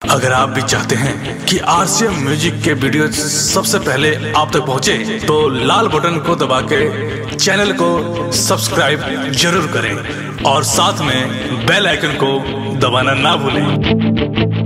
अगर आप भी चाहते हैं कि आरसीएम म्यूजिक के वीडियो सबसे पहले आप तक पहुंचे, तो लाल बटन को दबा के चैनल को सब्सक्राइब जरूर करें और साथ में बेल आइकन को दबाना ना भूलें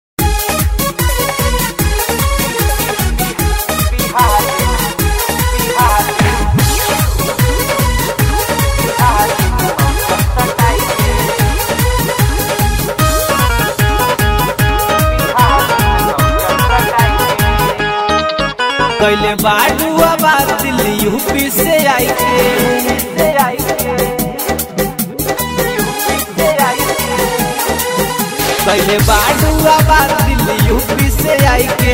कैले बाडू आबाद दिल यूपी से आई के कैले बाडू आबाद दिल यूपी से आई के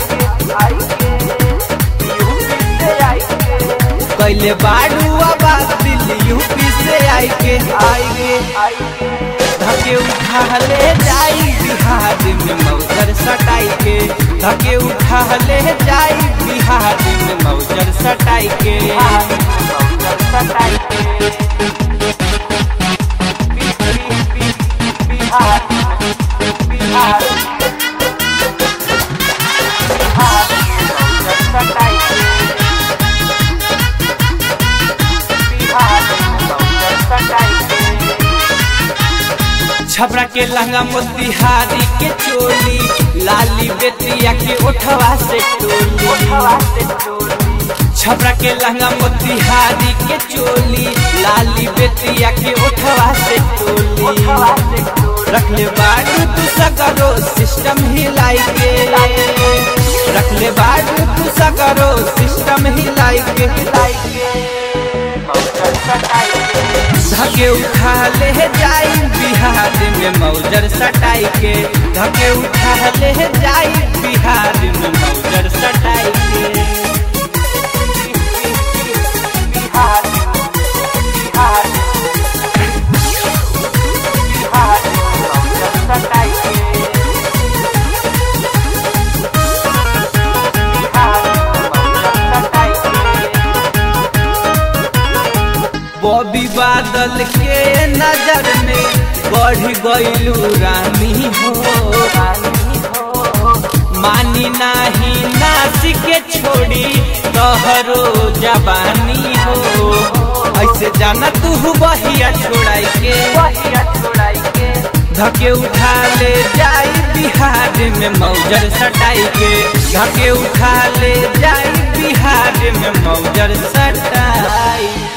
कैले बाडू आबाद दिल यूपी से आई के आई के धके उठा ले जाई बिहार में मौजर सटाई के धके उठा ले जाई बिहार में मौजर सटाई के छपरा के लहंगा मोतिहारी के चोली लाली बेतिया के ओठवा से टोली छपरा के लहंगा मोतिहारी के चोली लाली बेतिया के ओठवा से टोली रखले बाडू तू सगरो सिस्टम हिलाई के रखले बाडू तू सगरो सिस्टम हिलाई के हिलाई के धके उठा ले जाई बिहार में मौजर सटाई के धके उठा ले जाई बिहार में मौजर सटाई के बॉबी बादल के नजर में बढ़ गईलू रानी हो मानी नाही नासी के छोड़ी तोहरो जवानी हो ऐसे जाना तू बहिया छोड़ाई के धके उठा ले जाई बिहार में मौजर सटाई के धके उठा ले जाई बिहार में मौजर सटाई